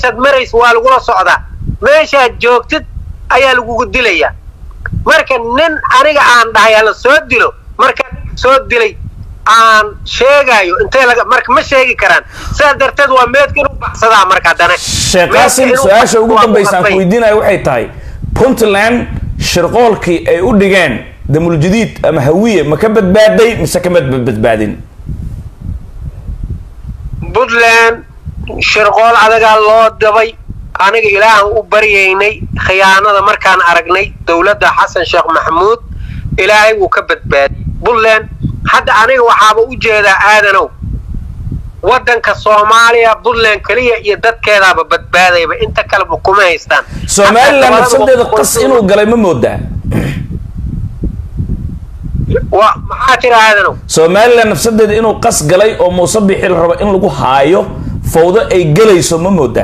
meeshaad maraysa waa lagula socdaa meeshaad joogtid ayaa lagugu dilayaa marka nin aniga aan dhahay hala soo dilo marka soo dilay aan sheegayo intee laga marka ma sheegi karaan sidaas darteed waa meedka inuu baxsadaa marka haddana sheekh qaasim su-aasha ugu dambaysa aan ku weydiinayo waxay tahay puntland shirqoolkii ay u dhigeen damuljadiid ama hawiye ma ka badbaaday mise kama badbaadin puntland shirqool adagaa loo dabay aniga ilaahan u baryaynay khiyaanada markaan aragnay dowladda xasan sheekh maxamuud ilaahay wuu ka badbaadiyey puntland hadda aniga waxaaba u jeedaa aadanow waddanka soomaaliya puntland keliya iyo dadkeedaaba badbaadayba inta kaleba kuma haystaan somalilan nafsadeeda qas inuu galay ma moodaa wa maxaa tira aadanow somalilan nafsadeeda inuu qas galay oo muuse bixi la rabo in lagu haayo fawdo ay gelayso ma moodaa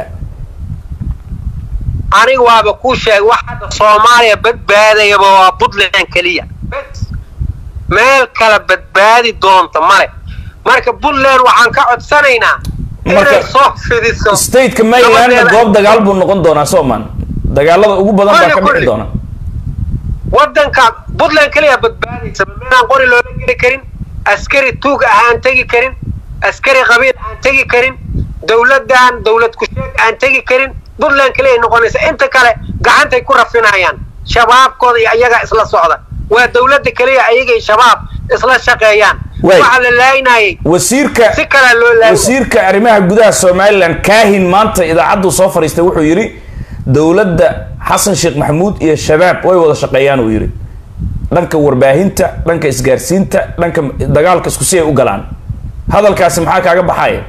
aniga waaba kuu sheegay wax hadda soomaaliya badbaadayaba waa puntland keliya meel kale badbaadi doonta male marka puntland waxaan ka codsanaynaa inay soo fidiso stateka marylandna goob dagaal buu noqon doonaa sooman dagaalada ugu badan baa ka dhici doona waddanka puntland keliya badbaadaysa meelaan qori loola geli karin askari tuug ah aan tegi karin askari qabiil aan tegi karin dowladdan dowlad kusheeg aan tegi karin puntland keliya noqonaysa inta kale gacantay ku rafinayaan shabaabkooda iyo ayagaa isla socda waa dowladda keliya ayagay shabaab isla shaqeeyaan waxaa la laayinayay wasiirka si kalea loo laayay wasiirka arrimaha gudaha somalilan kaahin maanta idaacaddu soo fadhiistay wuxuu yidhi dowladda xasan sheekh maxamuud iyo shabaab way wada shaqeeyaan uu yidhi dhanka warbaahinta dhanka isgaarsiinta dhanka dagaalka isku si ay u galaan hadalkaasi maxaa kaaga baxaya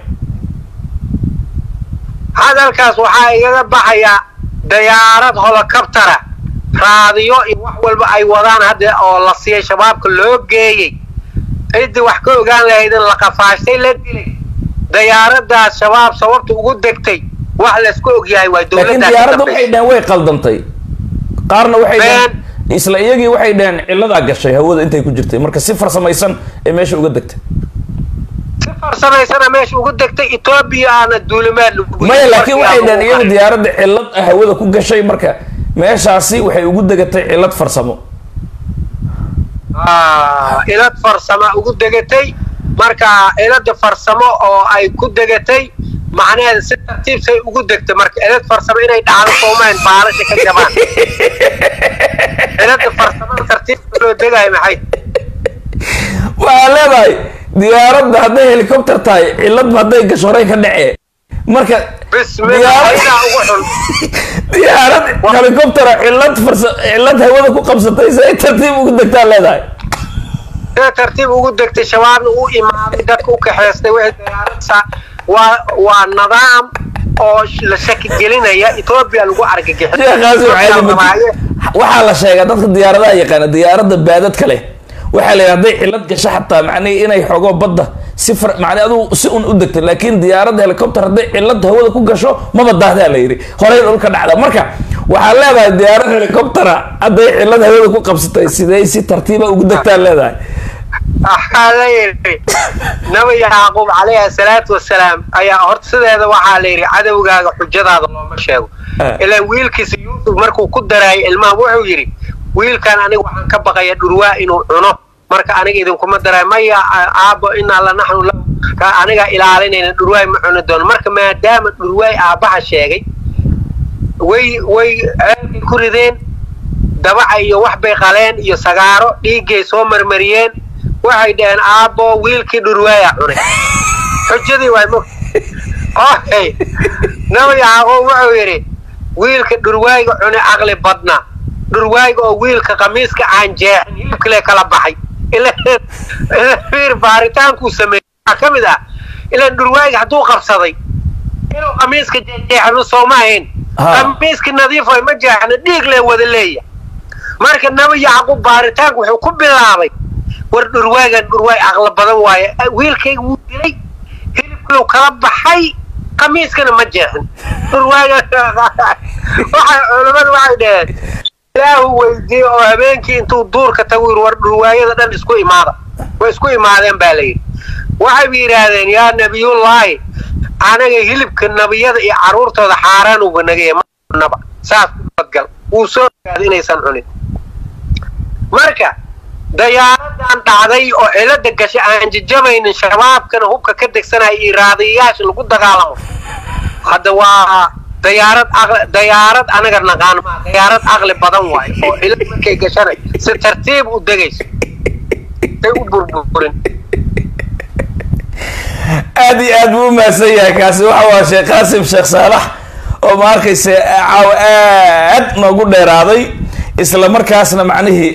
hadalkaas waxaa igaga baxayaa dayaarad holokabtara raadiyo iyo wax walba ay wadaan hadda oo la siiyay shabaabka loo geeyey ciddii wax ka ogaan lahayd in la qafaashtay la dilay dayaaradaas shabaab sababta ugu degtay wax laysku ogyahay waa laakiin diyaaradda waxay dhaheen way qaldantay qaarna waxay dhaheen isla iyagii waxay dhaheen cilladaa gashay hawada intay ku jirtay marka si farsamaysan ee meesha uga degtay si farsamaysana meesha ugu degtay etoobiya aana duulimaad lagu maya laakiin waxay dhaheen iyagu diyaaradda cillad ah hawada ku gashay marka meeshaasi waxay ugu degatay cillad farsamo ilad farsama ugu degatay marka ilada farsamo oo ay ku degatay macnaheeda si tartiibsay ugu degtay marka ilad farsamo inay dhacdo soomayn baalasha ka jabaan ilada farsamada tartiibka loo degayo maxay waxaa leedahay diyaaradda hadday helicopter tahay cilladba hadday gasho horay ka dhacee marka diyaarad helicoptera cillad farsa cillad hawada ku qabsatay si ay tartiib ugu degtaa leedahay sida tartiib ugu degtay shabaabna u imaaday dadka u kaxeystay wixii diyaaradsa waa waa nidaam oo la shaki gelinaya etoobiya lagu waxaa la sheegaa dadka diyaaradaha yaqaana diyaaradda baadadka leh waxaa la yidhi hadday cillad gasho xataa macnihi inay xogo badda si far macni aduu si un u degtay laakiin diyaaradda helicopter hadday cillad hawada ku gasho maba daahdaa la yidhi horey dhulka dhacda marka waxaa leedahay diyaarad helicoptera hadday cillad hawada ku qabsatay sidee si tartiiba ugu degtaa leedahay waxaa la yidhi nabi yacquub calayhi salaatu wasalaam ayaa horta sideeda waxaa la yidhi cadowgaaga xujadaada looma sheego ilaa wiilkiisa yuusuf markuu ku daraayay ilmaha wuxuu yidhi wiilkan aniga waxaan ka baqaya dhurwaa inuu cuno marka aniga idinkuma daray maya aabbo inaa la naxnu la anigaa ilaalinayna dhurwaay ma cuni doono marka maadaama dhurwaay aabbaha sheegay way way ceelkay ku rideen dabaca iyo wax bay qaleen iyo sagaaro dhiiggay soo marmariyeen waxay dhaheen aabbo wiilkii dhurwaaya cunay xujadii waay mo ohe nabi yacquub wuxuu yidhi wiilka dhurwaayga cunay caqli badna dhurwaayga oo wiilka khamiiska aan jeexin hilibkale kala baxay fiir baaritaankuu sameeyey waxaa ka mid ah ilaan dhurwaayga hadduu qabsaday inuu khamiiska jeexno sooma ahayn khamiiska nadiif way ma jeexno dhiig lee wada leeya marka nabi yacquub baaritaanku wuxuu ku bilaabay war dhurwaagan dhurwaay aqla badan waaye wiilkayga wuu dilay hilibkuu kala baxay khamiiskana ma jeexin dhurwaaga waxay culimmadu waxay dhaheen ilaahu weydiiye oo habeenkii intuu duurka tagu yiri war dhurwaayada dhan isku imaada way isku imaadeen baa layidhi waxay yidhaahdeen yaa nabiyullaahi anaga hilibka nabiyada iyo caruurtooda xaaraan uga nagaya manaba saas u badgal wuu soo ogaada inaysan cunin marka dayaaradan dhacday oo cilada gashay aan jajabaynin shabaabkana hubka ka degsanaya iyo raadiyayaasha lagu dagaalamo hadda waa dayaarad aqli dayaarad anaga naqaan maa dayaarad aqli badan waayo oo cilad markay gashanay si tartiib u degayso say u burburin aad iyo aad buu u mahadsan yahay kaasi waxa waa sheekh qaasim sheekh saalax oo ma arkaysa caawa aad noogu dheeraaday isla markaasna macnihii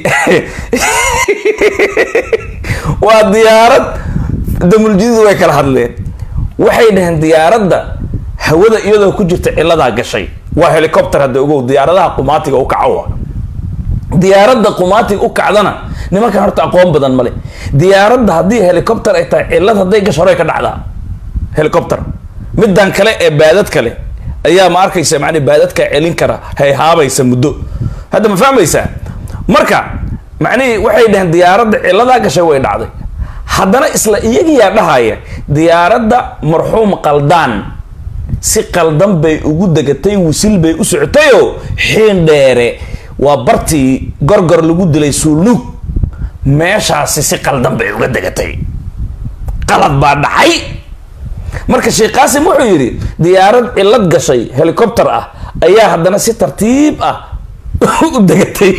waa diyaarad damuljadidu way kala hadleen waxay dhaheen diyaaradda hawada iyadoo ku jirta ciladaa gashay waa helicopter hadda ogow diyaaradaha qumaatiga u kaco diyaaradda qumaatiga u kacdana nimankan horta aqoon badan male diyaaradda haddii helicopter ay tahay cilad hadday gasho horey ka dhacdaa helicopter midan kale ee baadad kale ayaa ma arkaysa man baadadka celin kara hayhaabaysa muddo hadda ma fahmaysaa marka macnihii waxay dhaheen diyaaradda ciladaa gashay way dhacday haddana isla iyagiyaa dhahaya diyaaradda marxuum qaldaan si qaldan bay ugu degatay wisil bay u socotayoo xiin dheere waa bartii gorgor lagu dilay suulnuug meeshaasi si qaldan bay uga degatay qalad baa dhacay marka sheekh qaasim wuxuu yidhi diyaarad cilad gashay helicopter ah ayaa haddana si tartiib ah u degatay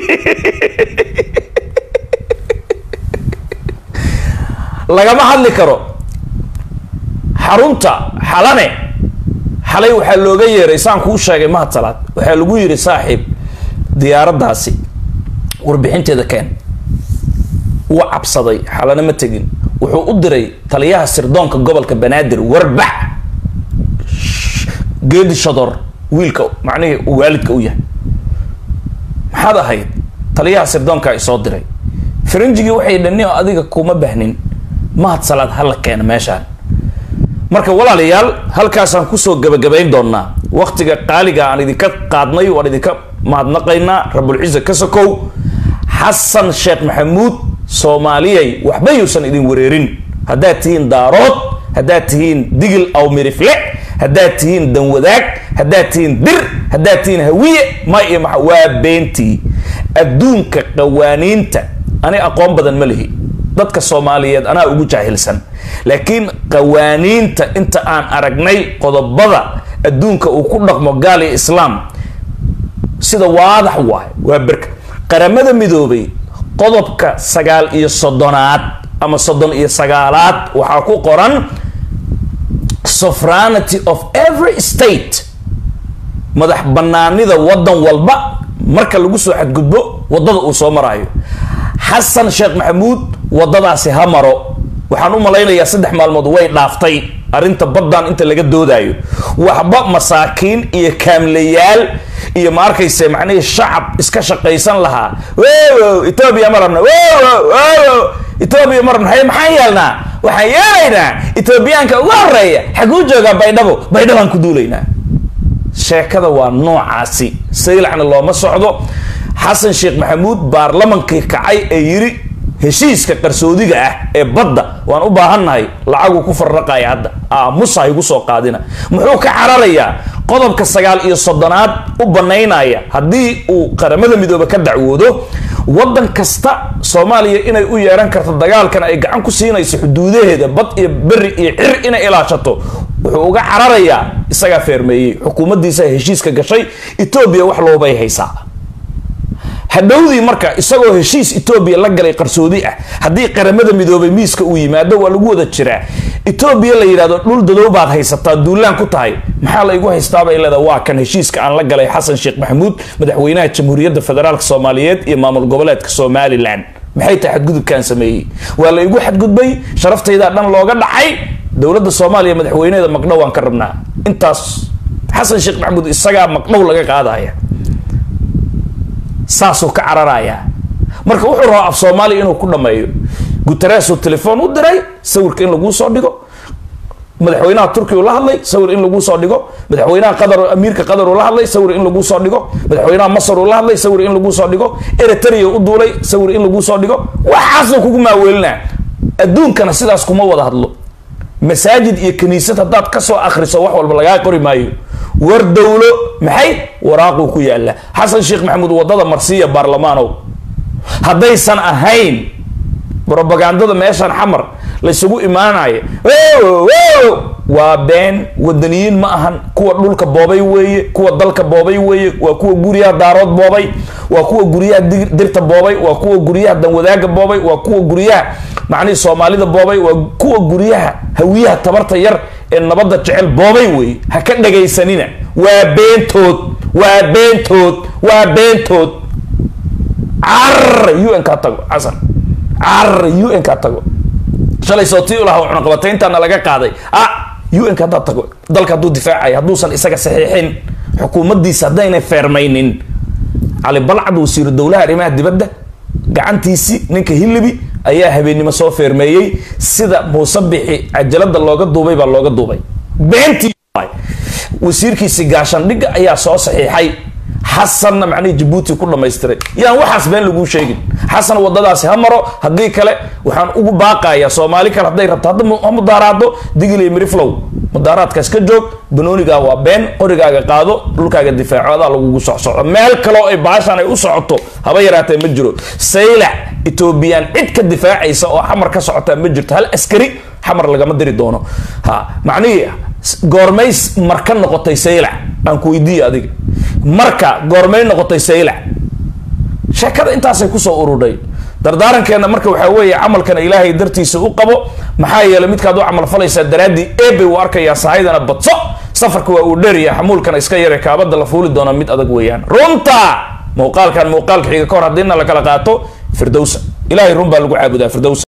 lagama hadli karo xarunta xalane xalay waxaa looga yeeray saan kuu sheegay mahad salaad waxaa lagu yidhi saaxiib diyaaraddaasi warbixinteeda keen wuu cabsaday xalane ma tegin wuxuu u diray taliyaha sirdoonka gobolka banaadir warbax geedi shador wiilka macnihii uu waalidka u yahay maxaad ahayd taliyaha sirdoonkaa isoo diray farinjigii waxay dhani oo adiga kuma bahnin mahad salaad hala keena meeshaan marka walaalayaal halkaasaan kusoo gabagabayn doonaa waktiga qaaliga aan idinka qaadnay waan idinka mahadnaqaynaa rabulciza ka sokow xasan sheekh maxamuud soomaaliyay waxba yuusan idin wareerin haddaad tihiin daarood haddaad tihiin digil aw mirifle haddaad tihiin danwadaag haddaad tihiin dir haddaad tihiin hawiye ma iyo maa waa beentii adduunka qawaaniinta ani aqoon badan ma lihi dadka soomaaliyeed anaa ugu jaahilsan laakiin qawaaniinta inta aan aragnay qodobada adduunka uu ku dhaqmo gaal iyo islaam sida waadax waay waa berka qaramada midoobay qodobka sagaal iyo soddonaad ama soddon iyo sagaalaad waxaa ku qoran sovereignty of every state madax banaanida waddan walba marka lagu soo xadgudbo waddada uu soo maraayo xasan sheekh maxamuud waddadaasi ha maro waxaan u malaynayaa saddex maalmood way dhaaftay arrinta baddan inta laga doodaayo waxba masaakiin iyo kaamlayaal iyo ma arkayse macnihii shacab iska shaqaysan lahaa wowo etoobiya ma rabna wowo wowo etoobiya ma rabna haye maxaan yeelnaa waxaan yeelaynaa etoobiyaanka ugu horeeya xaguu joogaa baydhabo baydhabaan ku duulaynaa sheekada waa noocaasi saylacna looma socdo xasan sheekh maxamuud baarlamankii kacay ee yiri heshiiska qarsoodiga ah ee badda waan u baahannahay lacaguu ku farraqaya hadda aamusa igu soo qaadina muxuu ka cararayaa qodobka sagaal iyo soddonaad u banaynaya haddii uu qaramada midoobe ka dacwoodo waddan kasta soomaaliya inay u yeehan karto dagaalkan ay gacan ku siinayso xuduudaheeda bad iyo beri iyo cir inay ilaashato wuxuu uga cararayaa isagaa feermeeyey xukuumaddiisa heshiiska gashay etoobiya wax loobay haysaa hadhowdii marka isagoo heshiis etoobiya la galay qarsoodi ah haddii qaramada midoobay miiska uu yimaado waa lagu wada jiraa etoobiya la yidhahdo dhul dadow baad haysataa duulaan ku tahay maxaa la igu haystaabay leeda waa kan heshiiska aan la galay xasan sheekh maxamuud madaxweynaha jamhuuriyadda federaalk soomaaliyeed iyo maamul goboleedka somalilan maxay tahay xadgudubkaan sameeyey waa la igu xadgudbay sharaftaydaa dhan looga dhacay dowladda soomaaliya madaxweyneeda maqdhow aan ka rabnaa intaas xasan sheekh maxamuud isagaa maqdhow laga qaadaya saasuu ka cararayaa marka wuxuu rabaa af soomaaliya inuu ku dhameeyo guteresuu telefoon u diray sawirka in laguu soo dhigo madaxweynaha turkiya uu la hadlay sawir in laguu soo dhigo madaxweynaha qatar amiirka qatar uu la hadlay sawir in laguu soo dhigo madaxweynaha masar uu la hadlay sawir in laguu soo dhigo eritrea u duulay sawir in laguu soo dhigo waxaasuu kugu maaweelinaa adduunkana sidaas kuma wada hadlo masaajid iyo kaniisad haddaad ka soo akhriso wax walba lagaa qori maayo war dowlo maxay waraaquu ku yaalla xasan sheekh maxamuud waddada marsiiya baarlamaanow haddaysan ahayn brobagandada meeshaan xamar laysugu imaanayo waa been wadaniyiin ma ahan kuwa dhulka boobay weeye kuwa dalka boobay weeye waa kuwa guryaha daarood boobay waa kuwa guryaha dirta boobay waa kuwa guryaha danwadaaga boobay waa kuwa guryaha macnihii soomaalida boobay waa kuwa guryaha hawiyaha tabarta yar ee nabadda jecel boobay weeye ha ka dhagaysanina waa beentood waa beentood waa beentood car un ka tago xasan car un ka tago shalay sootii u lahaa cunaqabatayntaana laga qaaday ah un ka haddaad tago dalka hadduu difaacaya hadduusan isaga saxiixin xukuumaddiisa haddaynay feermaynin cali balcad wasiiru dowlaha arrimaha dibadda gacantiisi ninka hilibi ayaa habeennimo soo feermeeyey sida muuse bixi cajalada looga duubay baa looga duubay beentii wasiirkiisi gaashandhigga ayaa soo saxiixay xasanna macnihii jabuuti ku dhamaystiray yaan waxaas been laguu sheegin xasan wadadaasi ha maro haddii kale waxaan ugu baaqayaa soomaali kale hadday rabto hadda ha mudaaraado digiliy miriflow mudaaraadkaas ka joog banoonigaa waa been qorigaaga qaado dhulkaaga difaaco adaa lagugu socsoco meel kaleo ay baashaan ay u socoto haba yaraatee ma jiro saylac etoobiyaan cid ka difaacaysa oo xamar ka socotaa ma jirto hal askari xamar lagama diri doono ha macnihii goormays marka noqotay saylac aan ku weydiiye adiga marka goormay noqotay saylac sheekada intaasay kusoo urudhay dardaarankeena marka waxaa weeye camalkana ilaahay dartiisa u qabo maxaa yeelay midkaad u camal falaysaa daraaddii eebay u arkayaa sahaydana badso safarka waa uu dheerya xamuulkana iska yare kaabada la fuuli doona mid adag weeyaan runta muuqaalkan muuqaalka xiga ka hor haddiina la kala qaato firdowsa ilahay run baa lagu caabudaa firdows